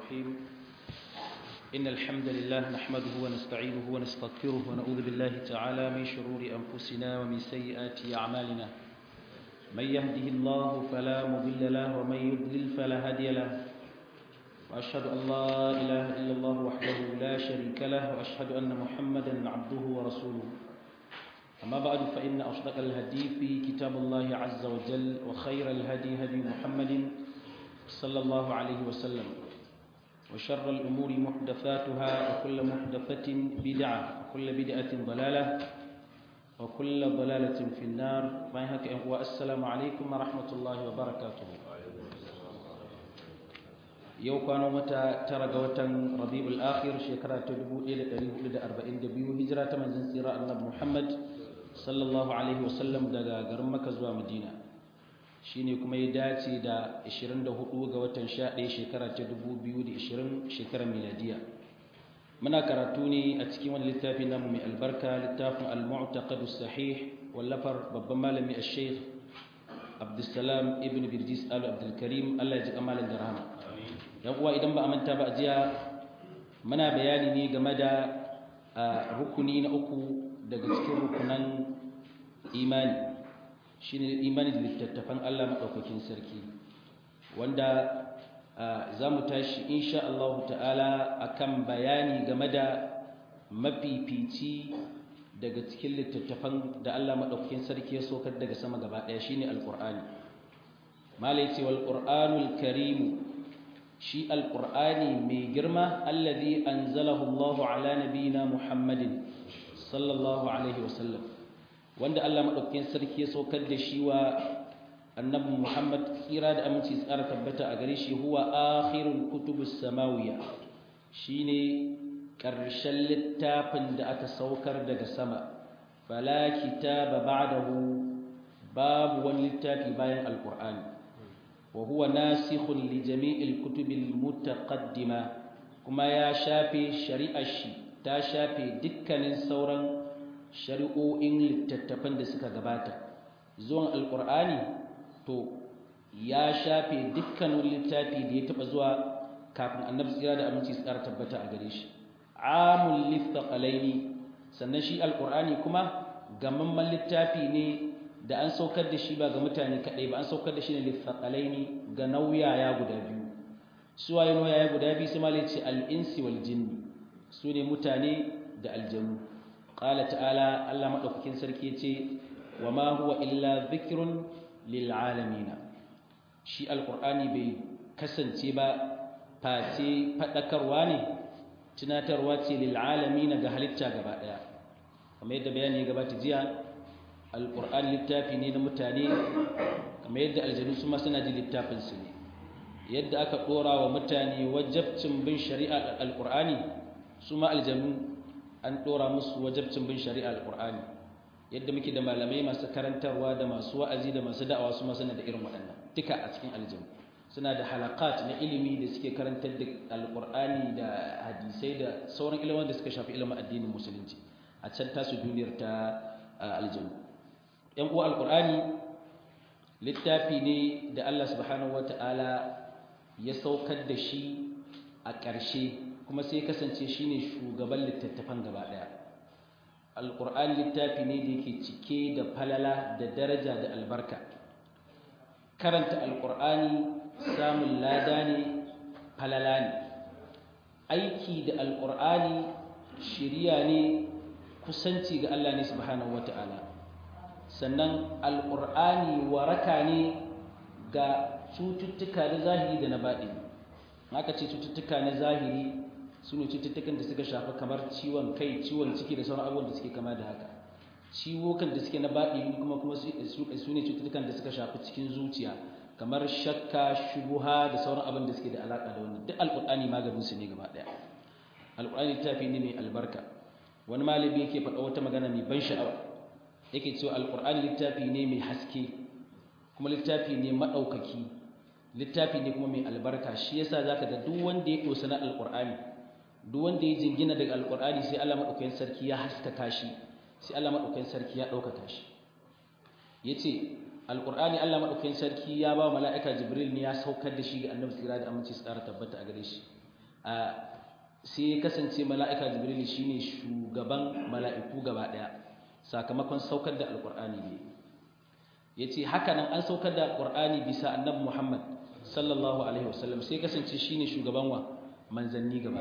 الرحيم إن الحمد لله نحمده ونستعينه ونستغفره ونعوذ بالله تعالى من شرور أنفسنا ومن سيئات أعمالنا من يهده الله فلا مضل له ومن يضلل فلا هادي له وأشهد أن لا إله إلا الله وحده لا شريك له وأشهد أن محمدا عبده ورسوله أما بعد فإن أصدق الهدي في كتاب الله عز وجل وخير الهدي هدي محمد صلى الله عليه وسلم وشر الأمور محدثاتها وكل محدثة بدعة وكل بدعة ضلالة وكل ضلالة في النار والسلام عليكم ورحمة الله وبركاته yau kwano mata tara ga watan rabi'ul akhir shekara ta 1442 hijira ta manzon tsira annabi Muhammad sallallahu alaihi wasallam daga garin Makka zuwa Madina shine kuma ya dace da 24 ga watan 11 shekara ta 2020 shekarar miladiya muna karatu ne a cikin wani littafi namu mai albarka littafin al-mu'taqad sahih wallafar babban malami al-sheikh Abdulsalam ibn Birjis al-Abdul Karim Allah ya ji kamalan da rahama yan uwa idan ba a manta ba a jiya muna bayani ne game da rukuni na uku daga cikin rukunan imani shine imani da littattafan Allah maɗaukakin sarki wanda za mu tashi insha Allah ta'ala akan bayani game da mafifici daga cikin littattafan da Allah maɗaukakin sarki ya sokar daga sama gaba ɗaya shine alƙur'ani malai ce wal qur'anul karimu shi alƙur'ani mai girma allazi anzalahu Allahu ala nabiyina Muhammadin sallallahu alaihi wasallam wanda Allah madaukakin sarki ya saukar da shi wa annabi Muhammad tsira da aminci tsara tabbata a gare shi huwa akhirul kutubus samawiyya shine ƙarshen littafin da aka saukar daga sama fala kitaba ba'dahu babu wani littafi bayan alƙur'ani وهو ناسخ لجميع الكتب المتقدمة كما يا شافي شريعة شي تا شافي دكان سوران شريعو إن لتتفن دسكا غباتا زوان القرآن تو يا شافي دكان لتافي دي تبزوا كافن النبي سيرا أمنتي سيرا تبتا أغريش عام للثقلين سنشي القرآن كما gamamman littafi ne da an saukar da shi ba ga mutane kaɗai ba an saukar da shi ne lithaqalaini ga nauyaya guda biyu su waye nauyaya guda biyu sai malai ce al-insi wal jinni su ne mutane da aljanu qala ta'ala Allah madaukakin sarki yace wa ma huwa illa dhikrun lil alamin shi alqur'ani bai kasance ba face fadakarwa ne tunatarwa ce lil alamin ga halitta gaba daya kamar yadda bayani ya gabata jiya alƙur'an littafi ne na mutane kamar yadda aljanu su ma suna ji littafinsu ne yadda aka ɗora wa mutane wajabcin bin shari'a alƙur'ani su ma aljanu an ɗora musu wajabcin bin shari'a alƙur'ani yadda muke da malamai masu karantarwa da masu wa'azi da masu da'awa su ma suna da irin waɗannan duka a cikin aljanu suna da halakat na ilimi da suke karantar da alƙur'ani da hadisai da sauran ilimin da suka shafi ilimin addinin musulunci a can tasu duniyar ta aljanu ‘yan uwa alƙur'ani littafi ne da Allah subhanahu wa ta'ala ya saukar da shi a ƙarshe kuma sai kasance shi ne shugaban littattafan gaba ɗaya alƙur'ani littafi ne da yake cike da falala da daraja da albarka karanta alƙur'ani samun lada ne falala ne aiki da alƙur'ani shiriya ne kusanci ga Allah ne subhanahu wa ta'ala sannan alƙur'ani waraka ne ga cututtuka na zahiri da na baɗi haka ce cututtuka na zahiri su ne cututtukan da suka shafi kamar ciwon kai ciwon ciki da sauran abubuwan da suke kama da haka ciwokan da suke na baɗi kuma kuma su ne cututtukan da suka shafi cikin zuciya kamar shakka shubuha da sauran abin da suke da alaƙa da wannan duk alƙur'ani maganin su ne gaba ɗaya alƙur'ani littafi ne mai albarka wani malami yake faɗa wata magana mai ban sha'awa yake cewa alƙur'ani littafi ne mai haske kuma littafi ne maɗaukaki littafi ne kuma mai albarka shi yasa zaka ga duk wanda ya dosa na alƙur'ani duk wanda ya jingina daga alƙur'ani sai Allah madaukakin sarki ya haskaka shi sai Allah madaukakin sarki ya ɗaukaka shi yace alqur'ani Allah madaukakin sarki ya ba mala'ika jibril ne ya saukar da shi ga annabi tsira da aminci tsara tabbata a gare shi sai kasance mala'ika jibril shine shugaban mala'iku gaba daya sakamakon saukar da alqur'ani ne yace haka nan an saukar da alqur'ani bisa annabi Muhammad sallallahu alaihi wasallam sai kasance shine shugaban wa manzanni gaba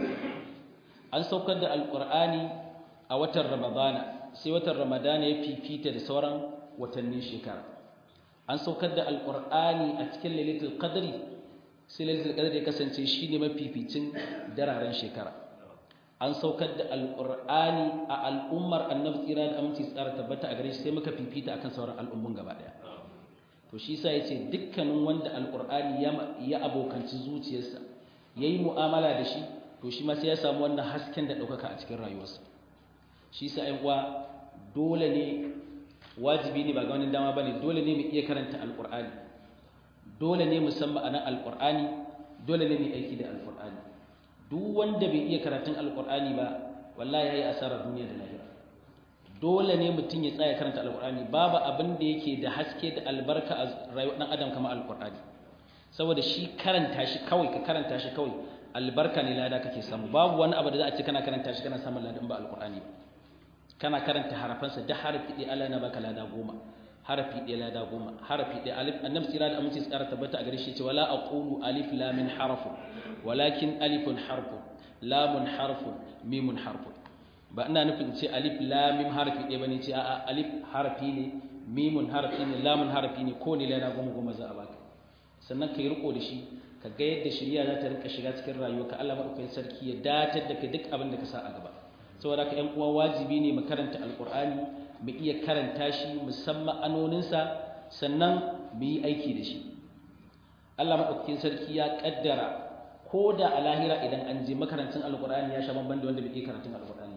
an saukar da alqur'ani a watan ramadana sai watan ramadana ya fifita da sauran watannin shekara an saukar da alqur'ani a cikin lailatul qadri sai lailatul qadri ya kasance shine mafificin dararen shekara an saukar da alqur'ani a al'ummar annabi tsira da aminci tsara tabbata a gare shi sai muka fifita akan sauran al'ummun gaba daya to shi yasa yace dukkanin wanda alqur'ani ya ya abokanci zuciyarsa yayi mu'amala da shi to shi ma sai ya samu wannan hasken da daukaka a cikin rayuwarsa shi yasa ai uwa dole ne wajibi ne ba ga wani dama bane dole ne mu iya karanta alqur'ani dole ne mu san ma'anar alqur'ani dole ne mu aiki da alqur'ani duk wanda bai iya karatun alqur'ani ba wallahi yayi asarar duniya da lahira dole ne mutum ya tsaya karanta alkur'ani babu abin da yake da haske da albarka a rayuwar dan adam kamar alkur'ani saboda shi karanta shi kawai ka karanta shi kawai albarka ne lada kake samu babu wani abu da za a ce kana karanta shi kana samun lada in ba alkur'ani ba kana karanta harafansa da harafi ɗaya Allah na baka lada goma harafi ɗaya lada goma harafi ɗaya alif annabi tsira da aminci tsara tabbata a gare shi ce wala aqulu alif lam min harfu walakin alifun harfu lamun harfu mimun harfu ba ina nufin ce alif lamim harafi ɗaya bane ce a'a alif harafi ne mimun harafi ne lamun harafi ne ko ne lana goma goma za a baka sannan ka yi riko da shi ka ga yadda shirya za ta rinka shiga cikin rayuwarka Allah madaukakin sarki ya datar da kai duk abin da ka sa a gaba saboda haka ƴan uwa wajibi ne mu karanta alqur'ani mu iya karanta shi musamman anoninsa sannan mu yi aiki da shi Allah madaukakin sarki ya kaddara ko da a lahira idan an je makarantun alqur'ani ya sha bamban da wanda bai iya karatun alqur'ani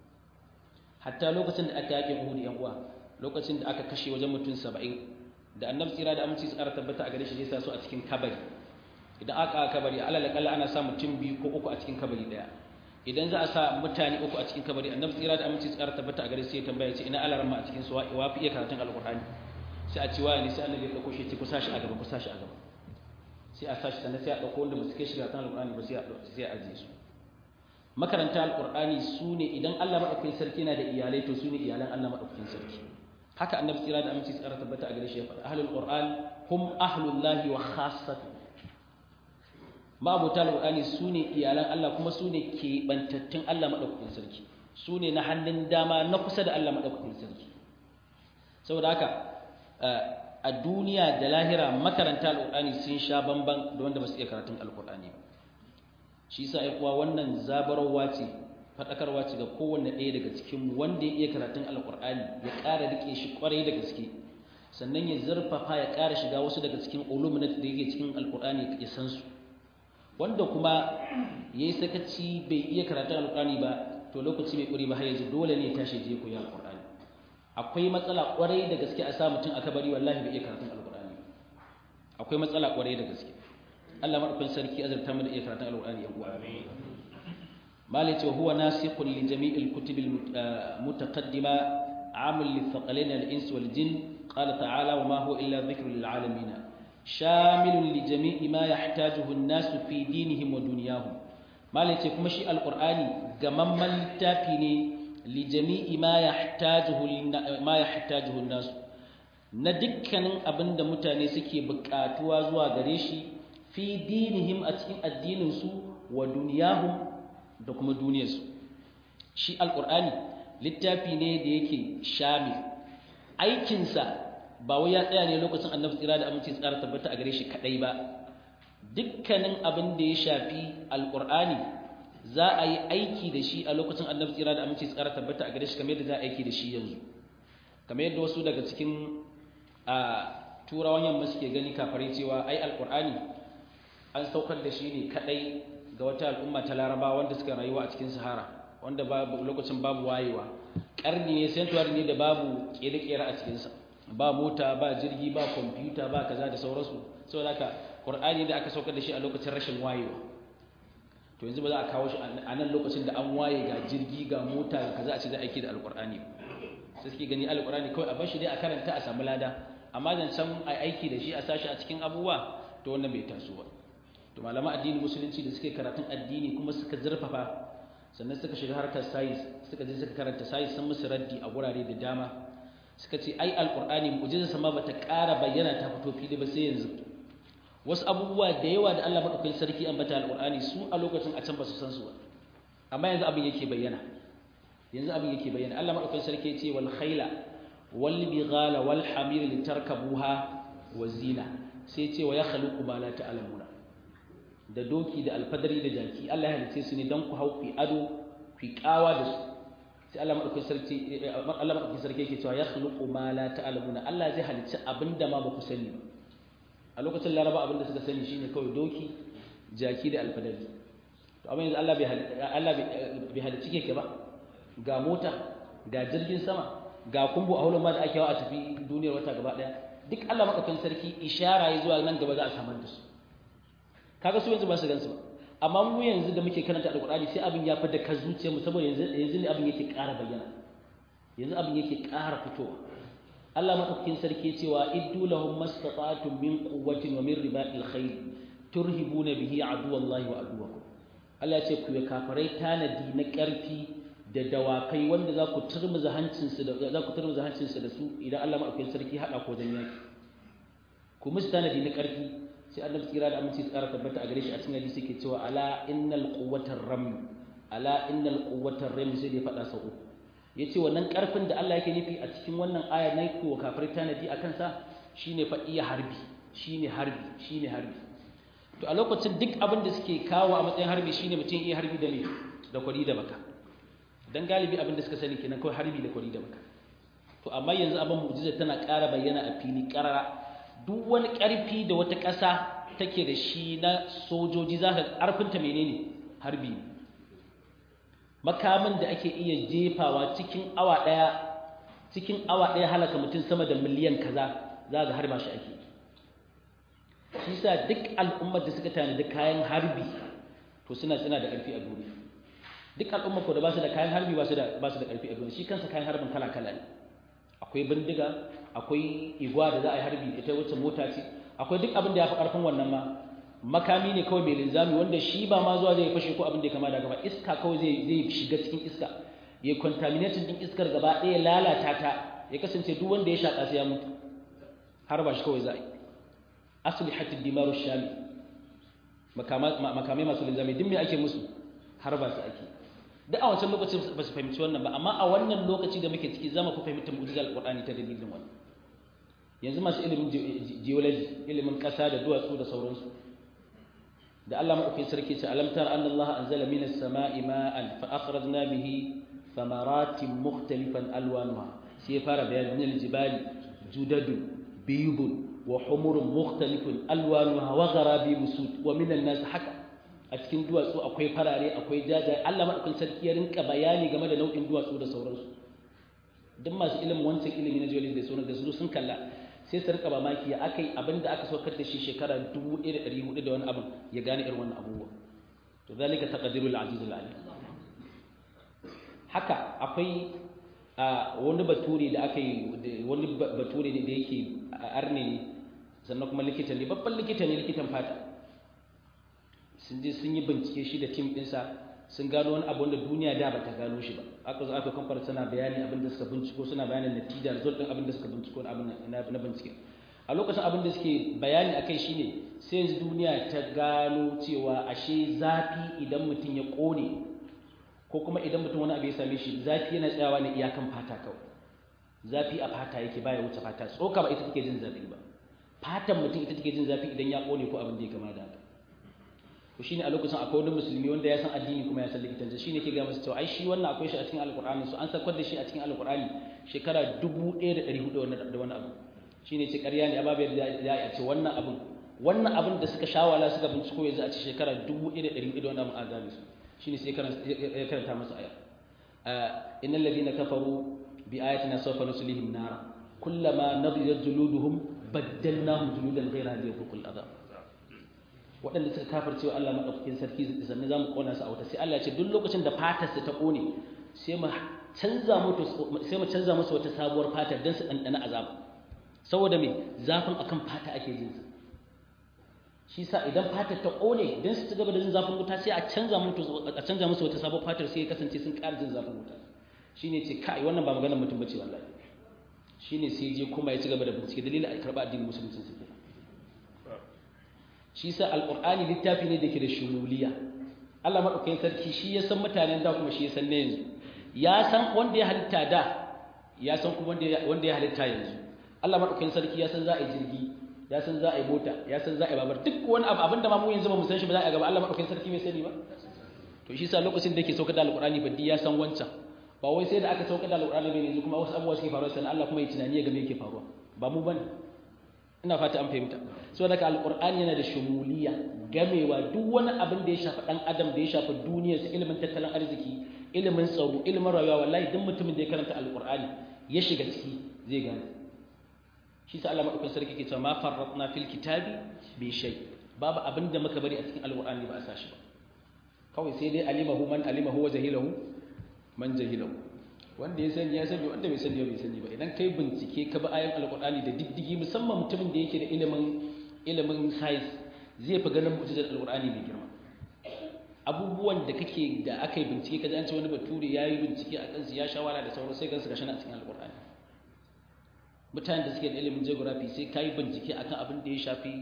hatta lokacin da aka yaƙin Uhud yan uwa lokacin da aka kashe wajen mutum 70 da annabi tsira da aminci tsara tabbata a gare shi zai sa su a cikin kabari idan aka aka kabari alal kalla ana sa mutum biyu ko uku a cikin kabari daya idan za a sa mutane uku a cikin kabari annabi tsira da aminci tsara tabbata a gare shi ya tambaya ce ina alarma a cikin su wa fi iya karatun alqur'ani sai a ce wa ne sai annabi ya dauko shi ce ku sashi a gaba ku sashi a gaba sai a sashi sannan sai a dauko wanda ba su kai shi karatun alqur'ani ba sai a sai a ajiye su makaranta alqur'ani su ne idan Allah madaukakin sarki na da iyalai to su ne iyalan Allah madaukakin sarki haka annabi tsira da aminci tsara tabbata a gare shi ya faɗa ahlul qur'an hum ahlullahi wa khassatu ma'abuta alqur'ani su ne iyalan Allah kuma su ne keɓantattun Allah madaukakin sarki su ne na hannun dama na kusa da Allah madaukakin sarki saboda haka a duniya da lahira makaranta alqur'ani sun sha bamban da wanda ba su iya karatun alqur'ani ba shi sa ai kuwa wannan zabarwa ce fadakarwa ce ga kowanne ɗaya daga cikin wanda ya iya karatun alqur'ani ya ƙara rike shi kwarai da gaske sannan ya zurfafa ya ƙara shiga wasu daga cikin ulum da yake cikin alqur'ani ya san su wanda kuma yayi sakaci bai iya karatun alqur'ani ba to lokaci mai ƙuri ba har yanzu dole ne ya tashi je koyi alqur'ani akwai matsala kwarai da gaske a sa mutum aka bari wallahi bai iya karatun alqur'ani akwai matsala kwarai da gaske Allah madaukakin sarki azurta mu da iya karatun alqur'ani yan uwa malai ce huwa nasikhun li jami'il kutubil mutaqaddima amul li thaqalain al-ins wal jin qala ta'ala wa ma huwa illa dhikrun lil alamin shamilun li jami'i ma yahtajuhu an-nas fi dinihim wa dunyahum malai ce kuma shi alqur'ani gamamman littafi ne li jami'i ma yahtajuhu ma yahtajuhu an-nas na dukkanin abinda mutane suke buƙatuwa zuwa gare shi fi dinihim a cikin addininsu wa duniyahum da kuma duniyarsu shi alkur'ani littafi ne da yake shamil aikinsa ba wai ya tsaya ne lokacin annabi tsira da aminci tsara tabbata a gare shi kadai ba dukkanin abin da ya shafi alkur'ani za a yi aiki da shi a lokacin annabi tsira da aminci tsara tabbata a gare shi kamar yadda za a aiki da shi yanzu kamar yadda wasu daga cikin a turawan yamma suke gani kafare cewa ai alkur'ani an saukar da shi ne kadai ga wata al'umma ta laraba wanda suka rayuwa a cikin sahara wanda babu lokacin babu wayewa karni ne sentuwar ne da babu kere-kere a cikinsa ba mota ba jirgi ba kwamfuta ba kaza da sauransu saboda haka qur'ani da aka saukar da shi a lokacin rashin wayewa to yanzu ba za a kawo shi a nan lokacin da an waye ga jirgi ga mota ga kaza a ce za a aiki da alqur'ani sai suke gani alqur'ani kawai a bar shi dai a karanta a samu lada amma zancen a aiki da shi a sashi a cikin abubuwa to wannan bai taso ba to malama addini musulunci da suke karatun addini kuma suka zurfafa sannan suka shiga harkar sayis suka je suka karanta sayis sun musu raddi a gurare da dama suka ce ai alqur'ani mu'jizarsa ma bata ƙara bayyana ta fito fili ba sai yanzu wasu abubuwa da yawa da Allah madaukakin sarki ambata alqur'ani su a lokacin a can ba su san su ba amma yanzu abin yake bayyana yanzu abin yake bayyana Allah madaukakin sarki ya ce wal khayla wal bighala wal hamir litarkabuha wa zina sai ce wa yakhluqu ma la ta'lamuna da doki da alfadari da jaki Allah ya halice su ne dan ku hau ku ado ku kawa da su sai Allah madaukakin sarki Allah madaukakin sarki yake cewa yakhluqu ma la ta'lamuna Allah zai halice abinda ma ba ku sani ba a lokacin laraba abinda suka sani shine kawai doki jaki da alfadari to amma yanzu Allah bai Allah bai halicci keke ba ga mota ga jirgin sama ga kumbu a hulun ma da ake yawa a tafi duniyar wata gaba daya duk Allah madaukakin sarki ishara ya zuwa nan gaba za a samar da su kaga su yanzu ba su gansu ba amma mu yanzu da muke karanta alqur'ani sai abin ya fada ka zuciyarmu saboda yanzu yanzu ne abin yake ƙara bayyana yanzu abin yake ƙara fitowa Allah madaukakin sarki ya cewa iddu lahum mastata'tum min quwwatin wa min ribatil khayr turhibuna bihi aduwallahi wa aduwakum Allah ya ce ku ya kafarai tanadi na ƙarfi da dawakai wanda za ku turmuza hancinsu da za ku turmuza hancinsu da su idan Allah madaukakin sarki hada ko dan yaki ku musu tanadi na ƙarfi sai annabi tsira da aminci tsara tabbata a gare shi a cikin hadisi ke cewa ala innal quwwatar ram ala innal quwwatar ram sai da ya faɗa sau uku yace wannan ƙarfin da Allah yake nufi a cikin wannan aya na ku kafirai tanadi a kansa shine fa iya harbi shine harbi shine harbi to a lokacin duk abin da suke kawo a matsayin harbi shine mutum iya harbi da me da kwari da baka dan galibi abin da suka sani kenan kawai harbi da kwari da baka to amma yanzu abin mu'jiza tana ƙara bayyana a fili ƙarara duk wani ƙarfi da wata ƙasa take da shi na sojoji za ka ƙarfinta menene harbi makamin da ake iya jefawa cikin awa ɗaya cikin awa ɗaya halaka mutum sama da miliyan kaza za ga harba shi ake shi sa duk al'ummar da suka tanadi kayan harbi to suna suna da ƙarfi a duniya duk al'ummar ko da ba su da kayan harbi ba su da ba su da ƙarfi a duniya shi kansa kayan harbin kala kala ne akwai bindiga akwai igwa da za a yi harbi ita wacce mota ce akwai duk abin da ya fi ƙarfin wannan ma makami ne kawai mai linzami wanda shi ba ma zuwa zai fashe ko abin da ya kama da gaba iska kawai zai zai shiga cikin iska ya contaminating din iskar gaba ɗaya lalata ta ya kasance duk wanda ya shaƙa sai ya mutu har ba shi kawai za a yi asali hatta dimaru shami makamai masu linzami duk me ake musu har ba su ake duk a wancan lokacin ba su fahimci wannan ba amma a wannan lokaci da muke ciki zama ku fahimtar mu'jizar alqur'ani ta dalilin wannan yanzu masu ilimin geology ilimin ƙasa da duwatsu da sauransu da Allah maɗaukin sarki ce alam tara anna Allah anzala minas sama'i ma'an fa akhrajna bihi thamaratin mukhtalifan alwanuha sai ya fara bayani min aljibali judadun biyubun wa humurun mukhtalifun alwanuha wa gharabi musud wa min an-nas haka a cikin duwatsu akwai farare akwai jajaye Allah maɗaukin sarki ya rinka bayani game da nau'in duwatsu da sauransu duk masu ilimin wancan ilimi na geology da sauran da su sun kalla sai su rika mamaki ya akai abin da aka saukar da shi shekara 1400 da wani abin ya gane irin wannan abubuwa to zalika taqdirul azizul alim haka akwai wani bature da aka yi wani bature ne da yake arne ne sannan kuma likita ne babban likita ne likitan fata sun je sun yi bincike shi da tim ɗinsa sun gano wani abu wanda duniya da bata gano shi ba aka zo aka kamfar suna bayani abin da suka binciko suna bayanin natija result din abin da suka binciko abin na bincike a lokacin abin da suke bayani akai shine sai yanzu duniya ta gano cewa ashe zafi idan mutum ya kone ko kuma idan mutum wani abu ya same shi zafi yana tsayawa ne iyakan fata kawai zafi a fata yake baya wuce fata tsoka ba ita take jin zafi ba fatan mutum ita take jin zafi idan ya kone ko abin da ya kama da haka to shine a lokacin akwai wani musulmi wanda ya san addini kuma ya san likitanci shine ke ga masa cewa ai shi wannan akwai shi a cikin alqur'ani so an sakar da shi a cikin alqur'ani shekara 1400 da wani abu shine ce ƙarya ne amma bai da ya ce wannan abin wannan abin da suka shawala suka binciko yanzu a ce shekara 1400 da wani abu a gane su shine sai ya karanta masa aya innal ladina kafaru bi ayatina sawfa nuslihim nara kullama nadidat juluduhum baddalnahum juludan ghayra liyadhuqul adhab waɗanda suka kafar cewa Allah maɗaukakin sarki sannan za mu ƙona su a wuta sai Allah ya ce duk lokacin da fatarsa ta ƙone sai mu canza musu sai mu canza musu wata sabuwar fata don su ɗanɗana azaba saboda me zafin akan fata ake jin sa shi sa idan fatar ta ƙone don su ci gaba da jin zafin wuta sai a canza musu a canza musu wata sabon fatar sai ya kasance sun ƙara jin zafin wuta shine ce kai wannan ba maganar mutum bace wallahi shine sai je kuma ya ci gaba da bincike dalilin a karɓa addinin musulunci su kenan shi sa alqur'ani littafi ne da ke da shumuliya Allah madaukakin sarki shi ya san mutanen da kuma shi ya san na yanzu ya san wanda ya halitta da ya san kuma wanda ya halitta yanzu Allah madaukakin sarki ya san za a yi jirgi ya san za a yi mota ya san za a yi babar duk wani abu abinda ma mu yanzu ba mu san shi ba za a gaba Allah madaukakin sarki bai sani ba to shi sa lokacin da yake saukar da alqur'ani baddi ya san wancan ba wai sai da aka saukar da alqur'ani bai yanzu kuma wasu abubuwa suke faruwa sai Allah kuma ya tunani ya ga me yake faruwa ba mu bane ina fata an fahimta saboda ka alqur'ani yana da shumuliya gamewa duk wani abin da ya shafi dan adam da ya shafi duniyar sa ilimin tattalin arziki ilimin tsaro ilimin rayuwa wallahi duk mutumin da ya karanta alqur'ani ya shiga ciki zai gane shi sa Allah madaukakin sarki ke cewa ma farratna fil kitabi bi shay babu abin da muka bari a cikin alqur'ani ba a sashi ba kawai sai dai alimahu man alimahu wa jahilahu man jahilahu wanda ya sani ya sani wanda bai sani bai sani ba idan kai bincike ka bi ayan alqur'ani da diddigi musamman mutumin da yake da ilimin ilimin science zai fi ganin mu'jizar alqur'ani mai girma abubuwan da kake da aka yi bincike kaji an ce wani bature ya yi bincike a kansu ya shawara da sauran sai gansu gashi a cikin alqur'ani mutanen da suke da ilimin geography sai ka yi bincike akan abin da ya shafi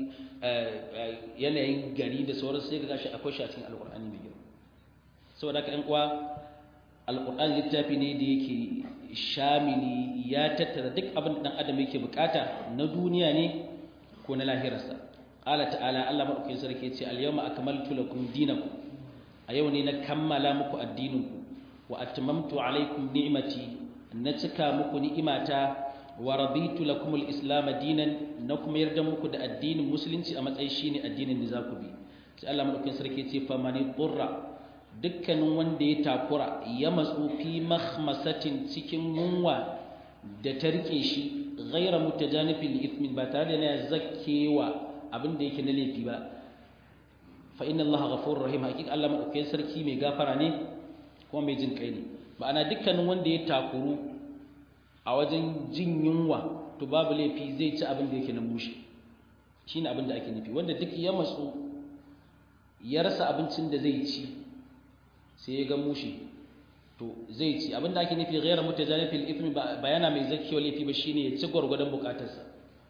yanayin gari da sauran sai ga gashi akwai shi a cikin alqur'ani mai girma saboda haka ƴan uwa alƙur'an littafi ne da yake shamili ya tattara duk abin da ɗan adam yake bukata na duniya ne ko na lahirarsa ƙala ta'ala Allah maɗaukakin sarki ya ce al-yawma akmaltu lakum dinakum a yau ne na kammala muku addininku wa atmamtu alaikum ni'mati na cika muku ni'imata wa raditu lakum al-islam dinan na kuma yarda muku da addinin musulunci a matsayin shine addinin da za ku bi sai Allah maɗaukakin sarki ya ce famani qurra dukkanin wanda ya takura ya matsu fi mahmasatin cikin yunwa da ta rike shi ghaira mutajanifin ithmin ba tare da na zakkewa abin da yake na laifi ba fa inna allaha ghafurur rahim hakika Allah madaukakin sarki mai gafara ne kuma mai jin kai ne ma'ana dukkanin wanda ya takuru a wajen jin yunwa to babu laifi zai ci abin da yake na mushi shine abin da ake nufi wanda duk ya matsu ya rasa abincin da zai ci sai ya ga mushi to zai ci abinda ake nufi ghayra mutajanifil ithmi bayana mai zakiyo laifi ba shine ya ci gwargwadon bukatarsa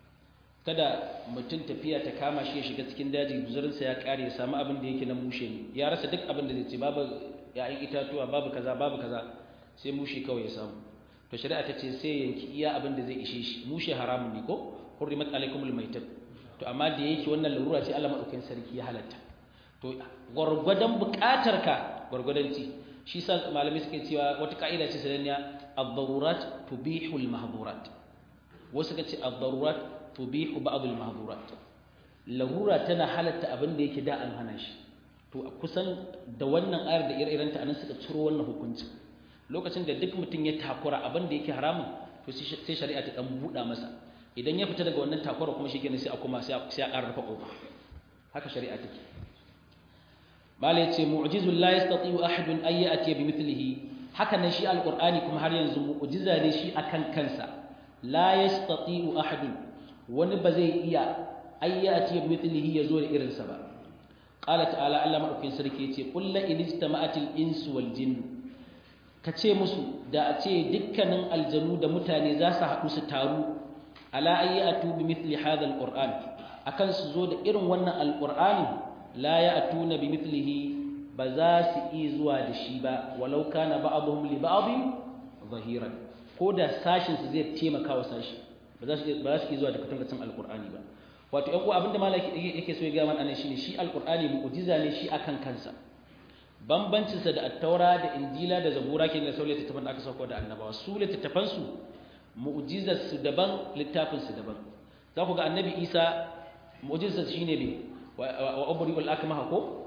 kada mutum tafiya ta kama shi ya shiga cikin daji guzurinsa ya kare ya samu abin da yake na mushe ne ya rasa duk abin da zai ci babu ya'yan itatuwa babu kaza babu kaza sai mushe kawai ya samu to shari'a ta ce sai yanki iya abin da zai ishe shi mushe haramun ne ko hurrimat alaikumul maitat to amma da yake wannan larura ce Allah madaukakin sarki ya halatta to gwargwadon bukatarka gwargwadon ci shi sa malamai suke cewa wata ka'ida ce sananniya ad-darurat tubihu al-mahdhurat wasu kace ad-darurat tubihu ba'd al-mahdhurat larura tana halatta abin da yake da an hana shi to kusan da wannan ayar da ire-iren ta anan suka ciro wannan hukunci lokacin da duk mutum ya takura abin da yake haramun to sai shari'a ta dan buɗa masa idan ya fita daga wannan takura kuma shi kenan sai a kuma sai a ƙara rufe ƙofa haka shari'a take malai ce mu'jizun la yastati'u ahadun ay ya'ti bi mithlihi haka nan shi alqur'ani kuma har yanzu mu'jiza ne shi akan kansa la yastati'u ahadun wani ba zai iya ay ya'ti bi mithlihi yazo da irin sa ba qala ta'ala Allah madaukin sarki yace qul la in ijtama'atil insu wal jinn kace musu da a ce dukkanin aljanu da mutane za su haɗu su taru ala ay ya'tu bi mithli hadha alqur'an akan su zo da irin wannan alqur'ani la ya'tuna bimithlihi ba za su yi zuwa da shi ba walau kana ba'dhum li ba'dhin zahiran ko da sashin su zai taimaka wa sashi ba za su ba za su yi zuwa da katangacin alqur'ani ba wato ɗan uwa abinda malaki yake so ya ga mana shine shi alqur'ani mu'jiza ne shi akan kansa bambancin sa da at-taura da injila da zabura ke da sauran littattafan da aka sauko da annabawa su littattafan su mu'jizar su daban littafin su daban za ku ga annabi isa mu'jizar shine ne وأبرئ الأكمه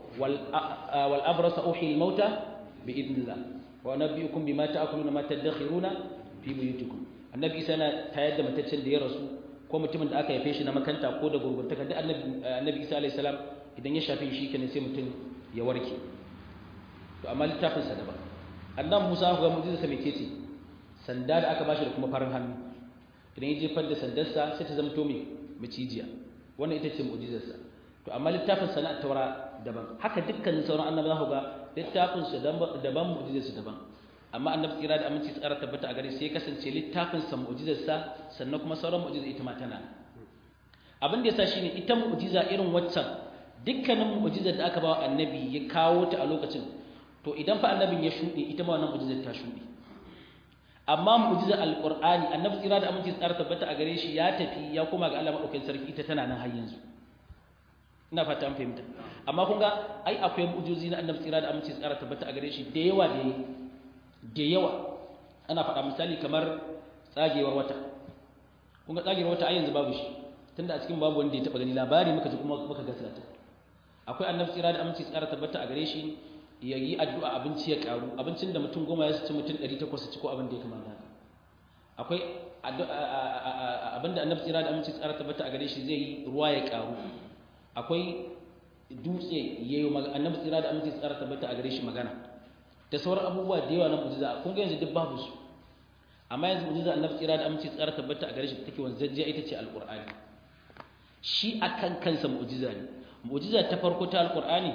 والأبرص أحيي الموتى بإذن الله وأنبئكم بما تأكلون ما تدخرون في بيوتكم النبي سنة تايد ما تتشن دي رسول ko mutumin da aka haife shi na makanta ko da gurgurtaka duk annabi annabi Isa alayhi salam idan ya shafe shi kenan sai mutum ya warke to amma littafin sa daban annabi Musa ga mu'jiza sa mece ce sanda da aka bashi da kuma farin hannu idan ya jefar da sandarsa sai ta zama to me macijiya wannan ita ce mu'jizar sa to amma littafin sana taura daban haka dukkanin sauran annabawa za ku ga littafin su daban mu'jizar su daban amma annabi tsira da aminci tsara tabbata a gare sai kasance littafin sa mu'jizar sa sannan kuma sauran mu'jizar ita ma tana abin da yasa shine ita mu'jiza irin waccan dukkanin mu'jizar da aka ba wa annabi ya kawo ta a lokacin to idan fa annabin ya shuɗe ita ma wannan mu'jizar ta shuɗe amma mu'jizar alqur'ani annabi tsira da aminci tsara tabbata a gare shi ya tafi ya koma ga Allah madaukakin sarki ita tana nan har yanzu ina fata an fahimta amma kun ga ai akwai mu'jizozi na annabi tsira da aminci tsara tabbata a gare shi da yawa da da yawa ana faɗa misali kamar tsagewar wata kun ga tsagewar wata ai yanzu babu shi tunda a cikin babu wanda ya taɓa gani labari muka ji kuma muka gaskata akwai annabi tsira da aminci tsara tabbata a gare shi ya yi addu'a abinci ya karu abincin da mutum goma ya ci mutum ɗari takwas ci ko abin da ya kamata akwai abinda annabi tsira da aminci tsara tabbata a gare shi zai yi ruwa ya karu akwai dutse ya yi annabi tsira da aminci tsara tabbata a gare shi magana da sauran abubuwa da yawa na mujiza kun ga yanzu duk babu su amma yanzu mujiza annabi tsira da aminci tsara tabbata a gare shi take wanzajjiya ita ce alqur'ani shi akan kansa mu'jiza ne mu'jiza ta farko ta alqur'ani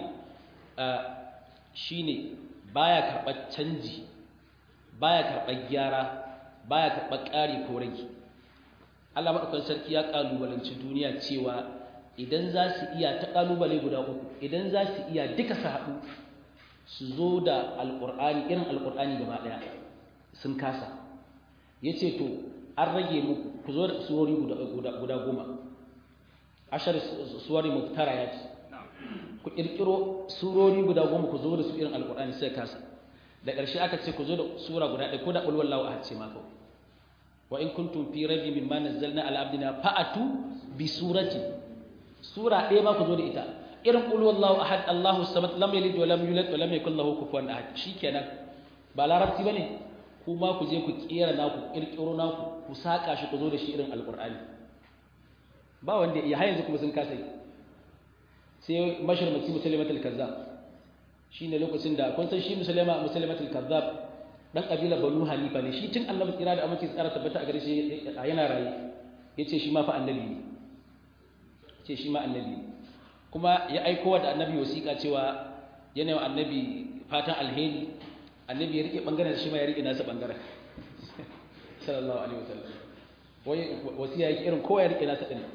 shine baya karɓar canji baya karɓar gyara baya karɓar ƙari ko rage Allah madaukakin sarki ya kalubalanci duniya cewa idan za su iya ta kalubale guda uku idan za su iya duka su haɗu su zo da alƙur'ani irin alƙur'ani gaba ɗaya sun kasa yace to an rage muku ku zo da surori guda goma ashar suwari muftara ya ce ku kirkiro surori guda goma ku zo da su irin alkur'ani sai kasa da ƙarshe aka ce ku zo da sura guda ɗaya ko da ƙulwar lawa a ce ma kawai wa in kuntum fi rabi mimma nazzalna ala abdina fa'atu bi surati sura ɗaya ba ku zo da ita irin ƙulwar lawa ahad Allahu samad lam yalid wa lam yulad wa lam yakul lahu kufuwan ahad shikenan ba larabci bane kuma ku je ku kera naku kirkiro naku ku saka shi ku zo da shi irin alkur'ani ba wanda ya yanzu kuma sun kasa yi sai mashirmaci musulmatul kazzab shine lokacin da kun san shi musulma musulmatul kazzab dan kabilar banu hanifa ne shi tun annabi tsira da amince tsara tabbata a gare shi yana raye yace shi ma fa annabi ne ce shi ma annabi ne kuma ya aiko da annabi wasiƙa cewa yana wa annabi fatan alheri annabi ya rike bangaren shi ma ya rike nasa bangaren sallallahu alaihi wasallam wai wasiya yake irin kowa ya rike nasa din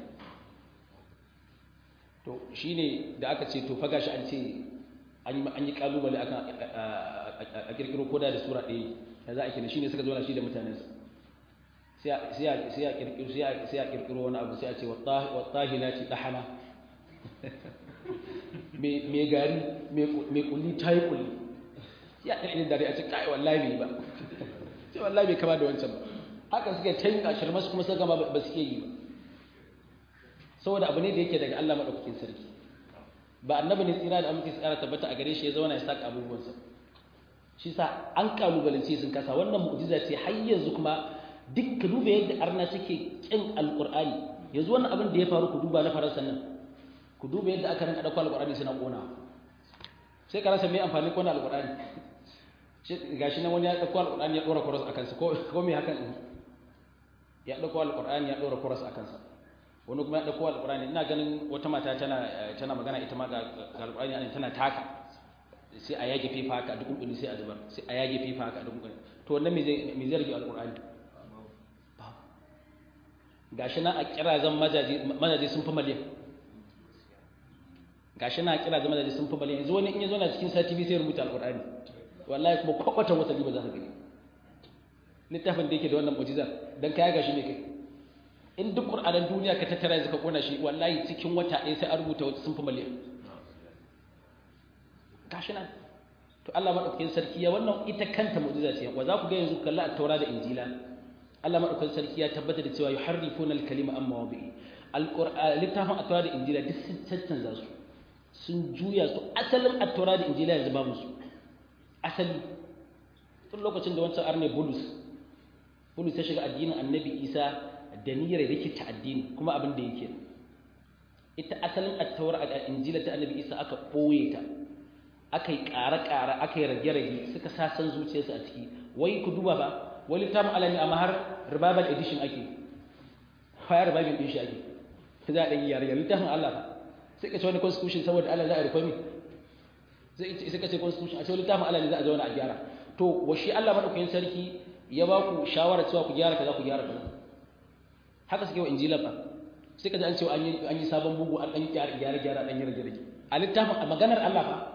to shine da aka ce to faga shi an ce an yi kalubale akan a kirkiro koda da sura ɗaya da za a kina shine suka zo na shi da mutanensa sai a kirkiro sai a kirkiro wani abu sai a ce wattahi na ci ɗahana mai gari mai kulli ta yi kulli ya ɗan idan dare a ce kai wallahi bai ba sai wallahi bai kama da wancan ba haka suka ta yin ashirin masu kuma suka gama ba su iya yi ba saboda abu ne da yake daga Allah maɗaukakin sarki ba annabi ne tsira da amince tsara tabbata a gare shi ya zauna ya saka abubuwansa shi sa an kalubalance sun kasa wannan mu'jiza ce har yanzu kuma duk ka duba yadda arna suke kin alqur'ani yanzu wannan abin da ya faru ku duba na faransa nan ku duba yadda aka rinka dauko alqur'ani suna kona sai ka rasa me amfani kona alqur'ani shi gashi nan wani ya dauko alqur'ani ya dora cross akan sa ko ko me hakan ya dauko alqur'ani ya dora cross akan sa wani kuma ya dauko alqur'ani ina ganin wata mata tana tana magana ita ma ga alqur'ani tana taka sai a yage fifa haka a duk kunkuni sai a zubar sai a yage fifa haka a duk kunkuni to wannan me zai me zai rage alqur'ani gashi na a kira zan majaji majaji sun fi miliyan gashi na a kira zan majaji sun fi miliyan yanzu wani in ya zo na cikin sati biyu sai rubuta alqur'ani wallahi kuma kwakwatan wata ba za ka gani littafin da yake da wannan mu'jiza dan kaya gashi ne kai in duk qur'anan duniya ka tattara yanzu ka kona shi wallahi cikin wata ɗaya sai a rubuta wata sun fi miliyan gashi nan to Allah madaukakin sarki ya wannan ita kanta mu'jiza ce wa za ku ga yanzu kalla at-taura da injila Allah madaukakin sarki ya tabbata da cewa yuharrifuna al-kalima amma wadi'i al-qur'an littafin at-taura da injila duk sun cancanza su sun juya su asalin at-taura da injila yanzu babu su asali tun lokacin da wancan arne bulus bulus ya shiga addinin annabi isa da niyyar da yake ta addini kuma abin da yake ita asalin at-taura da injila ta annabi isa aka boye ta aka yi ƙara-ƙara aka yi rage-rage suka sasan zuciyarsu a ciki wai ku duba ba wani tamu alami amma har revival edition ake kwaya revival ɗin shi ake za a ɗan yare yare littafin Allah ba sai ka ce wani constitution saboda Allah za a rufe mi sai ka ce constitution a ce littafin Allah ne za a zauna a gyara to wa shi Allah madaukakin sarki ya ba ku shawara cewa ku gyara kaza ku gyara kaza haka suke wa injila fa sai ka ji an ce an yi an yi sabon bugu an dan gyara gyara gyara dan yi rage rage a littafin a maganar Allah fa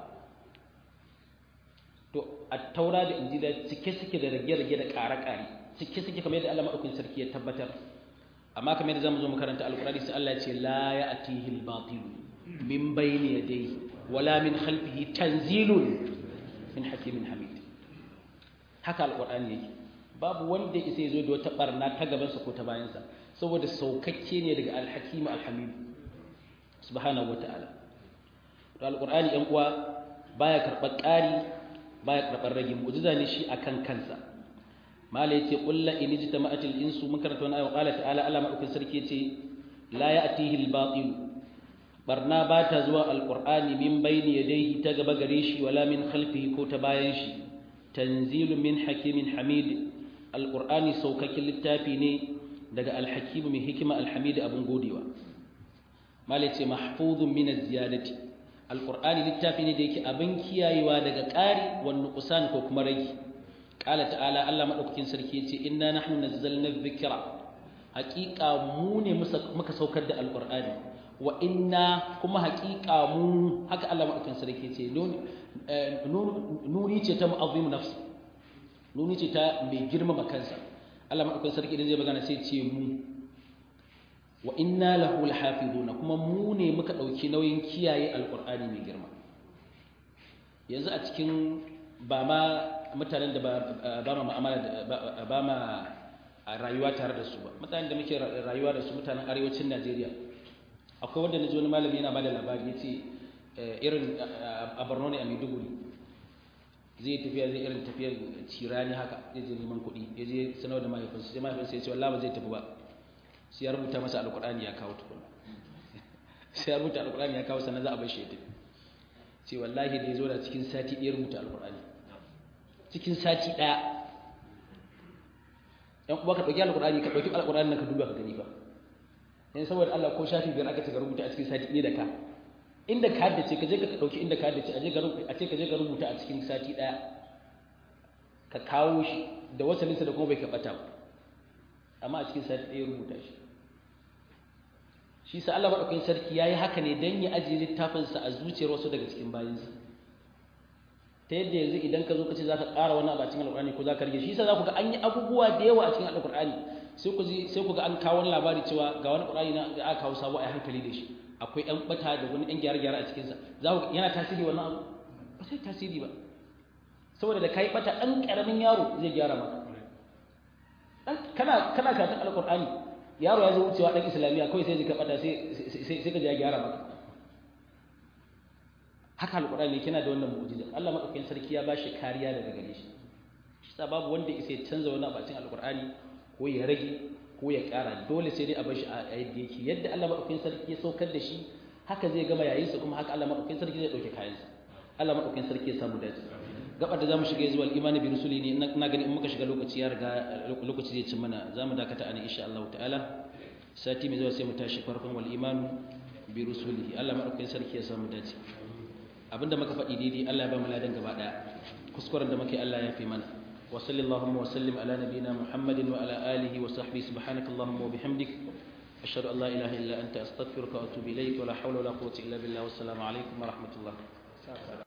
to a taura da injila cike suke da rage rage da ƙara ƙari cike suke kamar yadda Allah madaukakin sarki ya tabbatar amma kamar yadda zamu zo mu karanta alqur'ani sai Allah ya ce la ya'tihi al-batil min bayni yadayhi wala min khalfihi tanzilun min hakimin hamid haka alqur'ani yake babu wanda yake sai zo da wata barna ta gaban sa ko ta bayan sa saboda saukakke ne daga al-hakim al-hamid subhanahu wataala to alqur'ani ɗan uwa baya karɓar ƙari baya karɓar rage mu'jiza ne shi akan kansa mala yace qul la in ijtama'atil insu mun karanta wannan ayat qala ta'ala Allah madaukin sarki yace la ya'tihi al-batil barna ba ta zuwa alqur'ani min bayni yadayhi ta gaba gare shi wala min khalfihi ko ta bayan shi tanzilu min hakimin hamid alqur'ani saukakin littafi ne daga alhakim mai hikima alhamid abun godewa mala yace mahfuzun min az-ziyadati alqur'ani littafi ne da yake abin kiyayewa daga ƙari wa nuqsan ko kuma rage qala ta'ala Allah madaukakin sarki yace inna nahnu nazzalna dhikra haqiqa mu ne muka saukar da alqur'ani wa inna kuma haqiqa mu haka Allah madaukakin sarki yace nuni ce ta mu'azzim nafsi nuni ce ta mai girmama kansa Allah madaukakin sarki idan zai magana sai ce mu wa inna lahu lahafizuna kuma mu ne muka dauki nauyin kiyaye alqur'ani mai girma yanzu a cikin ba ma mutanen da ba ma mu'amala ba ma rayuwa tare da su ba mutanen da muke rayuwa da su mutanen arewacin Najeriya akwai wanda naji wani malami yana bada labari yace irin a Borno ne a Maiduguri zai tafiya zai irin tafiyar cirani haka zai je neman kuɗi ya je sanar da mahaifinsa sai mahaifinsa ya ce wallahi ba zai tafi ba sai ya rubuta masa alkur'ani ya kawo tukuna sai ya rubuta alkur'ani ya kawo sannan za a bar shi ya tafi ce wallahi da ya zo da cikin sati ɗaya rubuta alkur'ani cikin sati ɗaya yan uwa ka ɗauki alkur'ani ka ɗauki alkur'ani ka duba ka gani fa yan saboda Allah ko shafi biyar aka ce ka rubuta a cikin sati ɗaya da ka inda ka haddace ka je ka ɗauki inda ka haddace a ce ka je ka rubuta a cikin sati ɗaya ka kawo shi da wasalinsa da kuma bai kaɓata ba amma a cikin sati ɗaya rubuta shi shi sa Allah maɗaukakin sarki ya yi haka ne don ya ajiye littafinsa a zuciyar wasu daga cikin bayansa ta yadda yanzu idan ka zo ka ce za ka ƙara wani abu a cikin alƙur'ani ko za ka rage shi sa za ku ga an yi abubuwa da yawa a cikin alƙur'ani sai ku sai ku ga an kawo wani labari cewa ga wani ƙur'ani na da aka kawo sabo a hankali da shi akwai ɗan ɓata da wani ɗan gyare-gyare a cikinsa za ku yana tasiri wannan abu ba sai tasiri ba saboda da kai ɓata ɗan ƙaramin yaro zai gyara maka kana kana karatun alƙur'ani yaro ya zo wucewa ɗan islamiyya kawai sai ka ɓata sai ka ya gyara maka haka alƙur'ani kina da wannan mu'jiza Allah madaukakin sarki ya bashi kariya daga gare shi shi sa babu wanda isa ya canza wani abacin alƙur'ani ko ya rage ko ya ƙara dole sai dai a bashi a yadda yake yadda Allah madaukakin sarki ya saukar da shi haka zai gama yayinsa kuma haka Allah madaukakin sarki zai dauke kayansa Allah madaukakin sarki ya samu dace gabar da zamu shiga zuwa al-imani bi rusuli ne ina gani in muka shiga lokaci ya riga lokaci zai cin mana zamu dakata ana insha Allah ta'ala sati mai zuwa sai mu tashi farkon wal imanu bi rusulihi Allah madaukakin sarki ya samu dace abinda muka faɗi daidai Allah ya ba mu ladan gaba daya kuskuren da muke Allah ya fi mana wa sallallahu wa sallim ala nabiyyina muhammadin wa ala alihi wa sahbihi subhanakallahumma wa bihamdik ashhadu an la ilaha illa anta astaghfiruka wa atubu ilayk wa la hawla wa la quwwata illa billah wassalamu alaikum wa rahmatullah